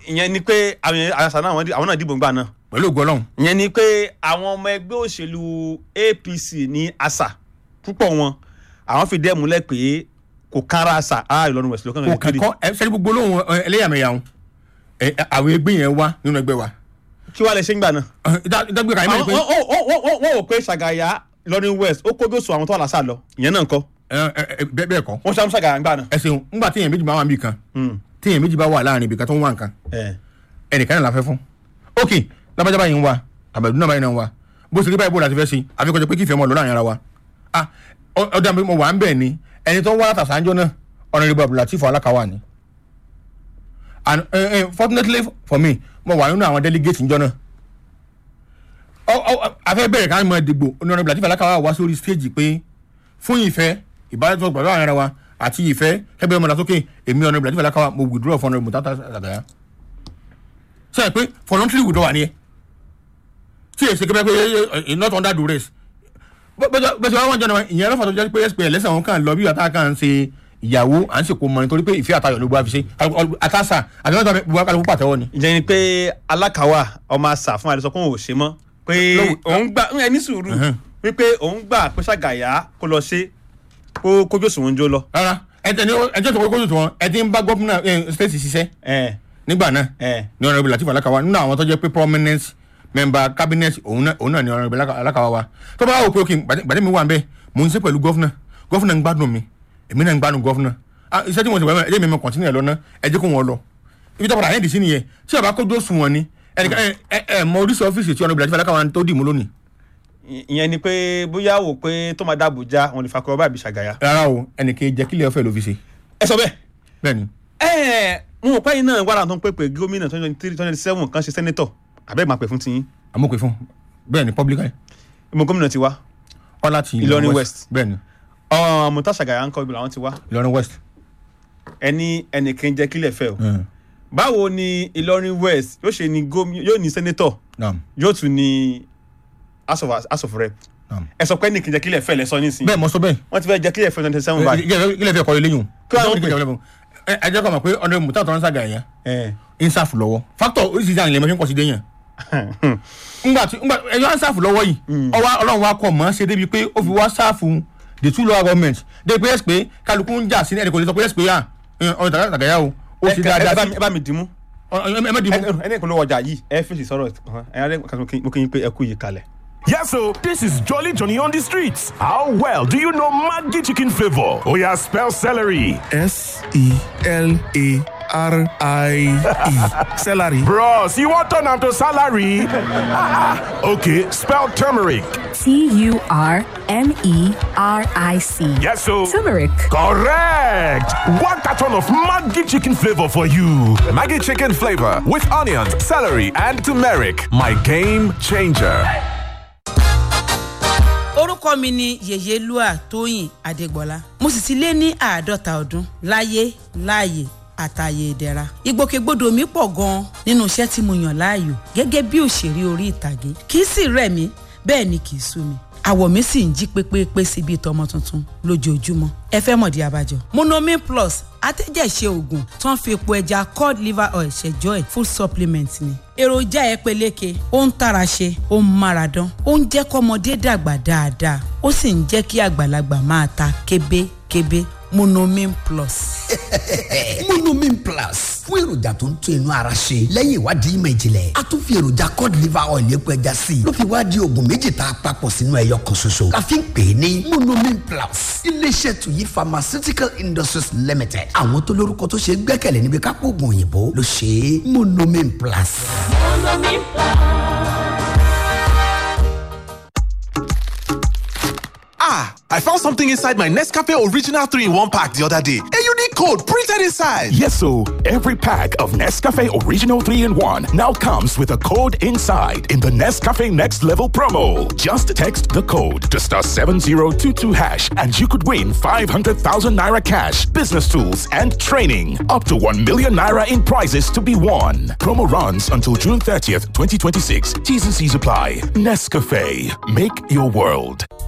ìyẹn ni pé àwọn àṣà náà wọ́n dì- àwọn náà dìbò ńgbà náà pẹ̀lú ògo ọlọ́run ìyẹn ni pé àwọn ọmọ ẹgbẹ́ òṣèlú apc ní àṣà púpọ̀ wọn àwọn fi dẹ́ múlẹ̀ pé kò kára àṣà á ìlọrin west lókàn kò kẹ́kọ́ ẹ sẹ́ni gbogbo olóhùn ẹ, ẹlẹ́yàmẹ̀yà wọn ẹ, àwọn ẹgbẹ́ yẹn wá nínú ẹgbẹ́ wa kí wàá lè ṣe ń gbà náà. Ẹ, ìdá- ìdágbé kàyé mẹ́rin pé Àwọn- ó- ó- ó- ó- wọ́n wò pé ṣàgàyà ìlọrin west ó kójú sùn àwọn tó wà lásà lọ ìyẹn náà ń kọ́ ẹ, ẹ, ẹ, bẹ́ẹ̀ bẹ́ẹ̀ kọ́ wọ́n ṣàmú ṣàgàyà ńgbà náà. ẹ ṣeun ńgbà téèyàn méjì bá wà níbi kan téèyàn méjì bá wà láàrin ibì kan tó ń wá nǹkan ẹ ẹnìkan náà la fẹ́ fún ok lábàjá báyìí ń wa àbẹ̀dún náà báyìí náà ń wa bó ṣe rí báyìí bó la ti fẹ́ ṣe àfikọ́jọ pé kí ìfẹ́ mọ́ lọ láàrin ara wa ah ọ- ọ̀dà mi mo wà ń bẹ̀ ni ẹni tó ń wá látàṣánjọ́ náà ọ̀nàrẹ́bù abdulateef alákàwà ni and uh, uh, fortunately for me mo wà nínú àwọn delegate njọ́ náà ọ ọ afẹ́ bẹ̀rẹ̀ ká mọ ìdìbò ọ̀nàrẹ́bù abdulateef alákàwà wá sórí stage pé fún ìfẹ́ ìbáraẹnisọ̀rọ̀ pẹ̀lú àwọn ara wa àti ìfẹ́ kẹ́bẹ́ ọmọdé sókè èmi ọ̀nàrẹ́bù abdulateef alákàwà mo withdraw fún ọ̀nàrẹ́bù tata àgàyà sọ pé voluntary withdraw wà ní ẹ tí èsì kẹfẹ pé ẹ not under duress bẹ́sẹ̀ wá wọ́n jẹ́ náà ìyẹn lọ́fà tó jẹ́ pé spa lẹ́sẹ̀ wọn kàn lọ bí wàtá kàn ń ṣe ìyàwó à ń ṣèkó mọ nítorí pé ìfẹ́ àtayọ̀ ló gbọ́ àfi ṣe àtàṣà àti wọ́n tó gbọ́ àkàlùkù pàtẹ́wọ́ ni. ìyẹn ni pé alákàwà ọmọ àṣà fún àdìsọ pé òun ò ṣe mọ́ pé Lọ́wọ́- òun gbà ẹ ní sùúrù Mhm. wípé òun gbà pé ṣàgàyà kó lọ ṣe kó kójú òṣùwọ̀n jó lọ. rárá ẹjẹ ní ẹjẹ tó kókó tó wọn ẹ ti ń bá gómìnà state ṣiṣẹ́ ẹ nígbà náà ẹ ní ọ̀nà ìbílẹ̀ àti ìfàlákàwá nínú àwọn tó jẹ́ pé prominent member cabinet òun náà òun náà ní ọ̀nà ìbílẹ̀ alákàwá wa tó bá wò pé òkè gbàdé mi wà ń bẹ́ mò ń ṣe pẹ̀lú gọ́fúnà gọ́fúnà ń gbádùn mi èmi náà ń gbádùn gọ́fúnà Ah, iṣẹ́ tí mo ti wẹ̀ ẹ́ mi mọ̀ kọ́ntínú ẹ̀ lọ́nà ẹ jẹ́ kó wọn lọ ibi tó padà yẹn dì sí nìyẹn tí ọba kójú òsùn wọn ni ẹnìkan ẹ ẹ ẹ mọ oríṣi ọ́fíìsì tí ọ̀nà ìbílẹ̀ àti ìfàlákàwá tó dì mú lónìí ìyẹn ni pé bóyá wò pé tó máa dáàbò já wọn lè fa kọ́ báyìí ṣàgàyà. rárá o ẹnìkan jẹ́ kílẹ̀ ọ̀fẹ́ ló fi ṣe ẹ sọ bẹ́ẹ̀ bẹ́ẹ̀ ni ẹ mo rò pé yín náà wàrà tó ń pè pé gómìnà twenty twenty three twenty seven kan ṣe sẹ́nẹ́tọ̀ àbẹ́ ìmọ̀ àpè fún tiyín amókè fún bẹ́ẹ̀ ni publicly ìmọ̀ gómìnà ti wá ọlá ti Ìlọrin West. bẹ́ẹ̀ ni mọ̀tà ṣàgàyà ń kọ́ ibi làwọn ti wá Ìlọrin West ẹni ẹnìkan jẹ́ kílẹ̀ fẹ́ o Mm. báwo ni Ìlọrin West yóò ṣe ní gómìnà yóò ní sẹ́nẹ́tọ̀ naam yóò tún ní house of house of rep naam ẹ sọ pé ẹnìkan jẹ́ kílẹ̀ fẹ́ lẹ́sọ nísìnyí bẹ́ẹ̀ mo sọ bẹ́ẹ̀ wọ́n ti fẹ́ jẹ́ kílẹ̀ fẹ́ twenty seven báyìí. ilé fẹ́ kọ́ ilé yùn Kí wàá wọ́n pè? ẹ ẹ jẹ́ kọ́ mọ̀ pé ọ̀nà mùtá tọ́rọ́ sàgà yẹn ẹ ń sáfù lọ́wọ́ factor oríṣiríṣi àwọn ilé mọ́ṣẹ́ ń pọ̀ sí dé yẹn ngbà tí ngbà ẹ̀yọ́ ń sáfù lọ́wọ́ yìí ọwọ́ ọlọ́run wa kọ̀ mọ́ ṣe débi pé ó fi wá sáfù the two local government dé pé ẹ̀sì pé kálukú ń jà sí ẹnì kò lè sọ pé ẹ̀sì pé yà ọ̀nà tàgá tàgá o ó ṣe ẹ dáadáa bá sí mi- ẹ bá mi dìímú ẹ má dì mú ẹni kan ló wọjà yìí ẹ fèsì sọ̀rọ̀ kan ẹ yára mo kí yín pé ẹ kú yìí kalẹ̀. Yes, so this is Jolly Johnny on the streets. How well do you know Maggi chicken flavor? Oh yeah, spell celery. S E L A R I E. Celery. Bros, you want turn am to salary? okay, spell turmeric. T U R M E R I C. Yes, so Turmeric. correct. One carton of Maggi chicken flavor for you. Maggie chicken flavor with onions, celery, and turmeric. My game changer. orúkọ mi ni yèyélúà tóyìn adégbọlá mo sì ti lé ní àádọ́ta ọdún láyé láàyè àtàyè ìdẹ̀ra ìgbòkègbodò mi pọ̀ gan-an nínú iṣẹ́ tí mo yàn láàyò gẹ́gẹ́ bí òṣèré orí ìtàgé kì í sì rẹ̀ mí bẹ́ẹ̀ ni kì í sú mi àwọ̀ mi sì ń jí pépépé sí bíi tọmọ tuntun lójoojúmọ́ ẹ fẹ́ mọ̀dí abájọ. monomin plus atẹ́jẹ̀ṣe oògùn tó ń fi epo ẹja cod liver oil ṣẹjọ́ ẹ̀ full supplement ni. èròjà ẹ peléke ó ń tara ṣe ó ń mára dán ó ń jẹ́ kọ́mọdé dàgbà dáadáa ó sì ń jẹ́ kí àgbàlagbà máa ta kébékébé monomin plus. monomin plus fún èròjà tó ń tún inú ara ṣe lẹ́yìn ìwádìí ìmọ̀ ìjìnlẹ̀ a tún fi èròjà cod liver oil epo ẹja sí i ló fi wá di oògùn méjì tá a papọ̀ sínú ẹyọ kan ṣoṣo la fi ń pè é ní monomin plus iléeṣẹ́ tuyi pharmaceutical industries limited àwọn tó lórúkọ tó ṣe é gbẹ́kẹ̀lé níbi kápò oògùn òyìnbó ló ṣe é monomin plus. Ah, I found something inside my Nescafe Original 3 in 1 pack the other day. A unique code printed inside. Yes, so every pack of Nescafe Original 3 in 1 now comes with a code inside in the Nescafe Next Level promo. Just text the code to star 7022 hash and you could win 500,000 naira cash, business tools, and training. Up to 1 million naira in prizes to be won. Promo runs until June 30th, 2026. T's and C's apply. Nescafe. Make your world.